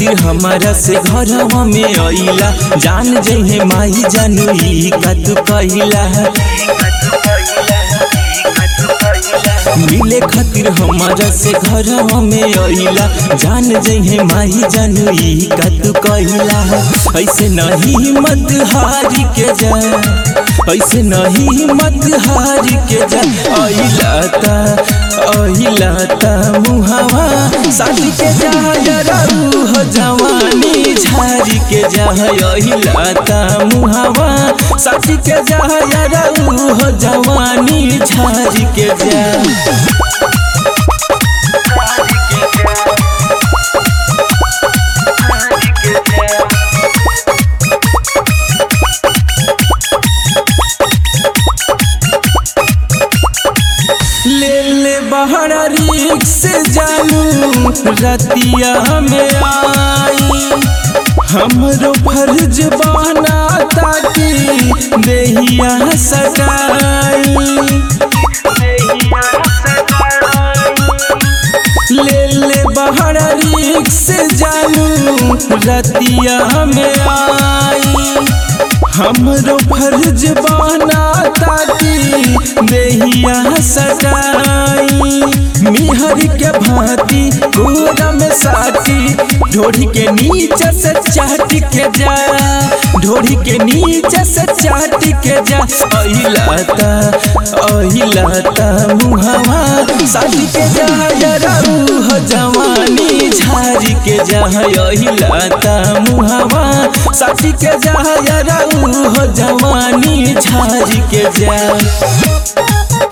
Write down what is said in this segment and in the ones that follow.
खातिर हमारा से घरवा में अइला जान जहे माई जानू ई का तू कहिला मिले खातिर हमारा से घरवा में अइला जान जहे माही जानू ई का तू कहिला ऐसे नहीं मत हारी के जा ऐसे नहीं मत हारी के जा अइला ता अइला ता मुहावा शादी के जा डरू हो जवानी झारी के जा अइला ता मुहावा शादी के जा डरू हो जवानी झारी के जा ले ले बाहर रिक से जानू रतिया में आई हमरो फर्ज बना ताकि देहिया सगाई ले ले बाहर रिक से जानू रतिया में आई हमरो फर्ज बना ताकि देहिया सगाई मिहर के भांति गोरा में साथी ढोरी के नीचे से चाट के जा ढोरी के नीचे से चाट के जा अहिलाता अहिलाता मुहावा शादी के जा डरू हो जवानी झारी के जा अहिलाता मुहावा शादी के जा डरू हो जवानी झारी के जा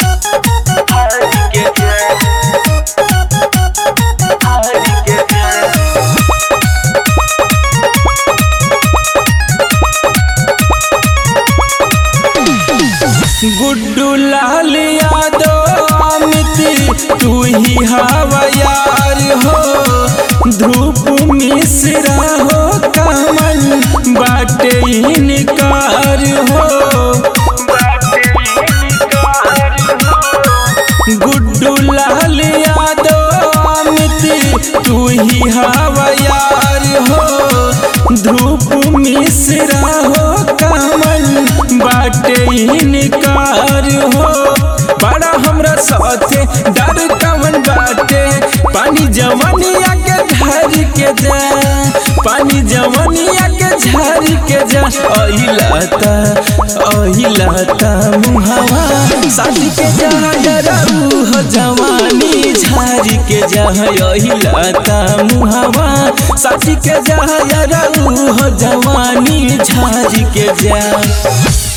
गुड्डू लाल यादव अमित तू ही हवा यार हो धूप मिश्रा हो कामन बाटे इनकार हो गुड्डू लाल यादव अमित तू ही हवा यार हो धूप मिश्रा हो कामन बाटे इनकार हो बड़ा हमरा साथे डर कवन बाटे पानी जवनिया के धर के जा पानी जवनिया के झर के जा अहिलाता अहिलाता मुहावा शादी के जा डरू हो जवानी झारी के जा अहिलाता मुहावा शादी के जा डरू हो जवानी झारी के जा